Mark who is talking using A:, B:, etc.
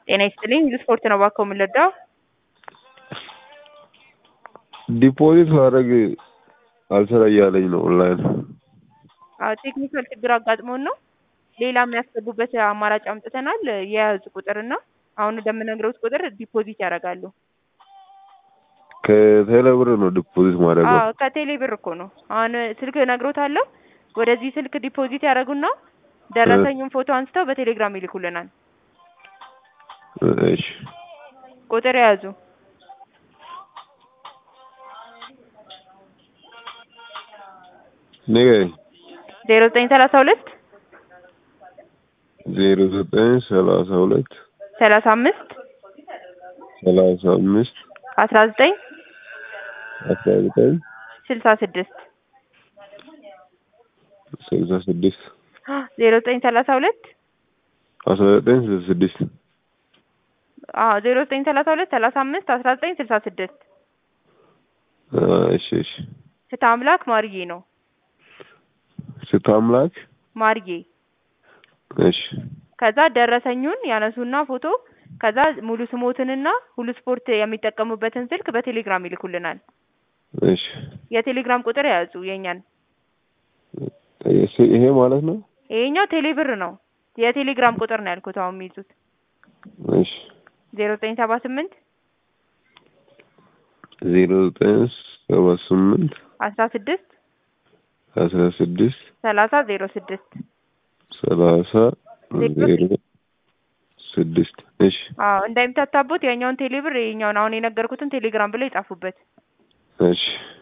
A: ጤና ይስጥልኝ ስፖርት ነው እባክዎ የምንረዳው?
B: ዲፖዚት ማድረግ አልሰራ እያለኝ ነው ኦንላይን።
A: አዎ ቴክኒካል ችግር አጋጥሞን ነው። ሌላ የሚያስገቡበት አማራጭ አምጥተናል። የያዙ ቁጥርና አሁን ወደምነግረውት ቁጥር ዲፖዚት ያደርጋሉ።
B: ከቴሌ ብር ነው ዲፖዚት ማድረገው።
A: አዎ ከቴሌ ብር እኮ ነው። አሁን ስልክ እነግሮታለሁ። ወደዚህ ስልክ ዲፖዚት ያደርጉና ደረሰኙን ፎቶ አንስተው በቴሌግራም ይልኩልናል።
B: እሺ
A: ቁጥር የያዙ
B: ንገረኝ።
A: ዜሮ ዘጠኝ ሰላሳ ሁለት
B: ዜሮ ዘጠኝ ሰላሳ ሁለት
A: ሰላሳ አምስት
B: ሰላሳ አምስት
A: አስራ ዘጠኝ
B: አስራ ዘጠኝ
A: ስልሳ ስድስት
B: ስልሳ ስድስት
A: ዜሮ ዘጠኝ ሰላሳ ሁለት
B: አስራ ዘጠኝ ስልሳ ስድስት
A: አዎ ዜሮ ዘጠኝ ሰላሳ ሁለት ሰላሳ አምስት አስራ ዘጠኝ ስልሳ ስድስት
B: እሺ እሺ
A: ፍትሐ አምላክ ማርዬ ነው።
B: ስታምላክ
A: ማርዬ
B: እሺ
A: ከዛ ደረሰኙን ያነሱና ፎቶ ከዛ ሙሉ ስሞትንና ሁሉ ስፖርት የሚጠቀሙበትን ስልክ በቴሌግራም ይልኩልናል።
B: እሺ
A: የቴሌግራም ቁጥር የያዙ የእኛን
B: ይሄ ማለት ነው።
A: ይሄኛው ቴሌ ብር ነው። የቴሌግራም ቁጥር ነው ያልኩት አሁን የሚይዙት
B: እሺ
A: ዜሮ ዘጠኝ ሰባ ስምንት
B: ዜሮ ዘጠኝ ሰባ ስምንት
A: አስራ ስድስት
B: አስራ ስድስት
A: ሰላሳ ዜሮ ስድስት
B: ሰላሳ ዜሮ ስድስት እሺ
A: አዎ እንዳይምታታቦት ያኛውን ቴሌ ብር ይሄኛውን አሁን የነገርኩትን ቴሌግራም ብለው ይጻፉበት።
B: እሺ